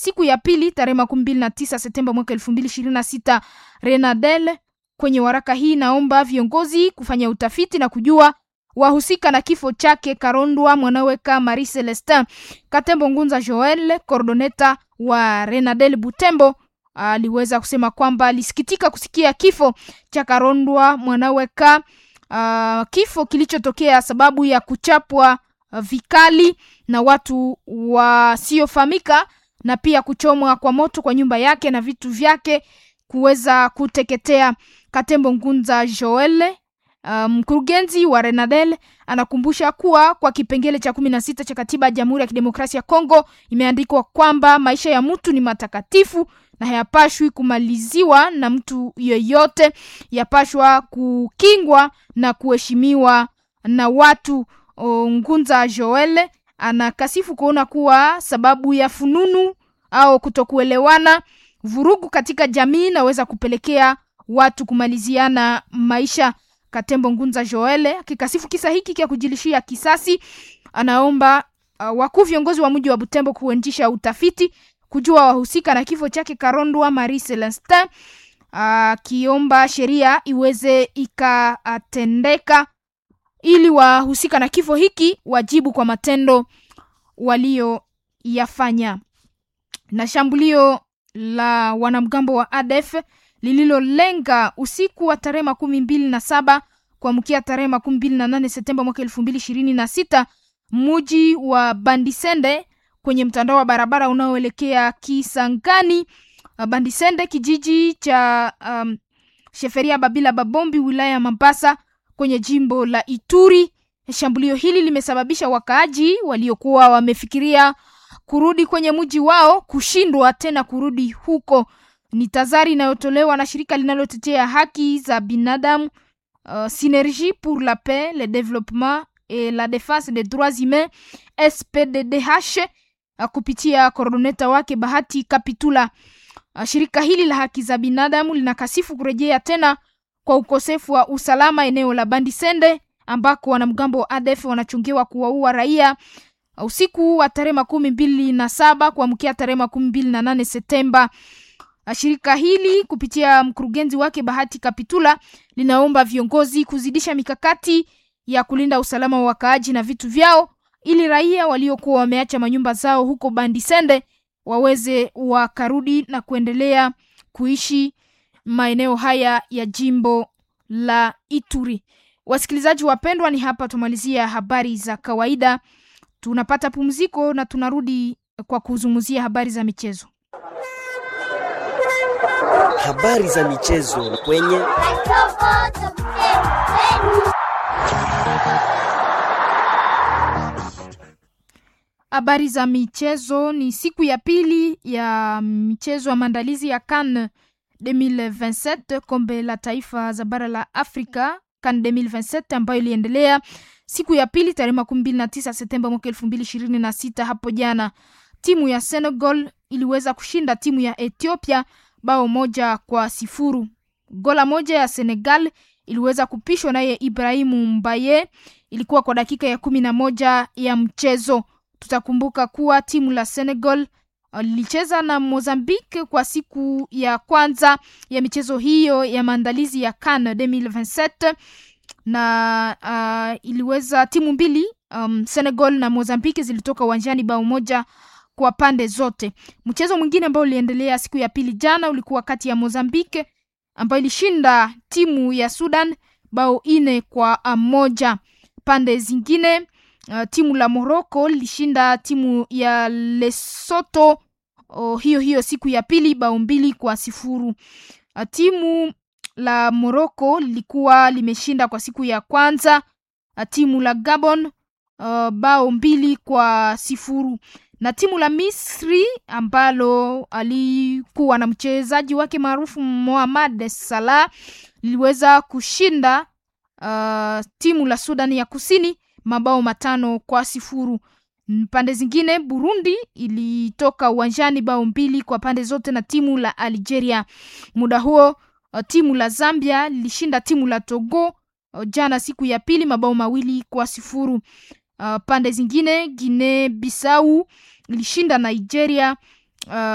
siku ya pili tarehe makumi mbili na tisa Septemba mwaka elfu mbili ishirini na sita. Renadel kwenye waraka hii naomba viongozi kufanya utafiti na kujua wahusika na kifo chake Karondwa mwanaweka Marie Celestin. Katembo Ngunza Joel, coordoneta wa Renadel Butembo, aliweza kusema kwamba alisikitika kusikia kifo cha Karondwa mwanaweka, uh, kifo kilichotokea sababu ya kuchapwa uh, vikali na watu wasiofahamika na pia kuchomwa kwa moto kwa nyumba yake na vitu vyake kuweza kuteketea. Katembo Ngunza Joel mkurugenzi um, wa Renadel anakumbusha kuwa kwa kipengele cha kumi na sita cha katiba ya Jamhuri ya Kidemokrasia ya Kongo imeandikwa kwamba maisha ya mtu ni matakatifu na hayapashwi kumaliziwa na mtu yeyote, yapashwa kukingwa na kuheshimiwa na watu. Ngunza Joel anakasifu kuona kuwa sababu ya fununu au kutokuelewana, vurugu katika jamii naweza kupelekea watu kumaliziana maisha. Katembo Ngunza Joel akikasifu kisa hiki kia kujilishia kisasi, anaomba uh, wakuu viongozi wa mji wa Butembo kuendesha utafiti kujua wahusika na kifo chake Karondwa Marie Celestin, akiomba uh, sheria iweze ikatendeka ili wahusika na kifo hiki wajibu kwa matendo walioyafanya. Na shambulio la wanamgambo wa ADF lililolenga usiku wa tarehe makumi mbili na saba kuamkia tarehe makumi mbili na nane Septemba mwaka elfu mbili ishirini na sita muji wa Bandisende kwenye mtandao wa barabara unaoelekea Kisangani. Bandisende kijiji cha um, Sheferia Babila Babombi wilaya ya Mambasa kwenye jimbo la Ituri. Shambulio hili limesababisha wakaaji waliokuwa wamefikiria kurudi kwenye mji wao kushindwa tena kurudi huko. Ni tazari inayotolewa na shirika linalotetea haki za binadamu uh, Synergie pour la paix le développement et la défense des droits humains SPDDH uh, kupitia koordoneta wake Bahati Kapitula. Uh, shirika hili la haki za binadamu linakasifu kurejea tena kwa ukosefu wa usalama eneo la Bandisende ambako wanamgambo wa ADF wanachungiwa kuwaua raia usiku wa tarehe makumi mbili na saba kuamkia tarehe makumi mbili na nane Septemba. Shirika hili kupitia mkurugenzi wake Bahati Kapitula linaomba viongozi kuzidisha mikakati ya kulinda usalama wa wakaaji na vitu vyao ili raia waliokuwa wameacha manyumba zao huko Bandisende waweze wakarudi na kuendelea kuishi maeneo haya ya jimbo la Ituri. Wasikilizaji wapendwa, ni hapa tumalizia habari za kawaida. Tunapata pumziko na tunarudi kwa kuzungumzia habari za michezo. Habari za michezo kwenye habari za michezo. Ni siku ya pili ya michezo ya maandalizi ya CAN 2027 kombe la taifa za bara la Afrika CAN 2027 ambayo iliendelea siku ya pili tarehe makumi mbili na tisa Septemba mwaka elfu mbili ishirini na sita. Hapo jana timu ya Senegal iliweza kushinda timu ya Ethiopia bao moja kwa sifuru. Gola moja ya Senegal iliweza kupishwa naye Ibrahimu Mbaye, ilikuwa kwa dakika ya kumi na moja ya mchezo. Tutakumbuka kuwa timu la Senegal lilicheza na Mozambique kwa siku ya kwanza ya michezo hiyo ya maandalizi ya CAN 2027 na uh, iliweza timu mbili um, Senegal na Mozambique zilitoka uwanjani bao moja kwa pande zote. Mchezo mwingine ambao uliendelea siku ya pili jana ulikuwa kati ya Mozambique ambayo ilishinda timu ya Sudan bao ine kwa moja. Pande zingine uh, timu la Morocco lilishinda timu ya Lesotho oh, hiyo hiyo siku ya pili bao mbili kwa sifuru. Uh, timu la Morocco lilikuwa limeshinda kwa siku ya kwanza uh, timu la Gabon uh, bao mbili kwa sifuru na timu la Misri ambalo alikuwa na mchezaji wake maarufu Mohamed Salah liliweza kushinda uh, timu la Sudan ya Kusini mabao matano kwa sifuru. Pande zingine Burundi ilitoka uwanjani bao mbili kwa pande zote na timu la Algeria. Muda huo uh, timu la Zambia lilishinda timu la Togo uh, jana siku ya pili mabao mawili kwa sifuru. Uh, pande zingine Guinea Bissau ilishinda Nigeria uh,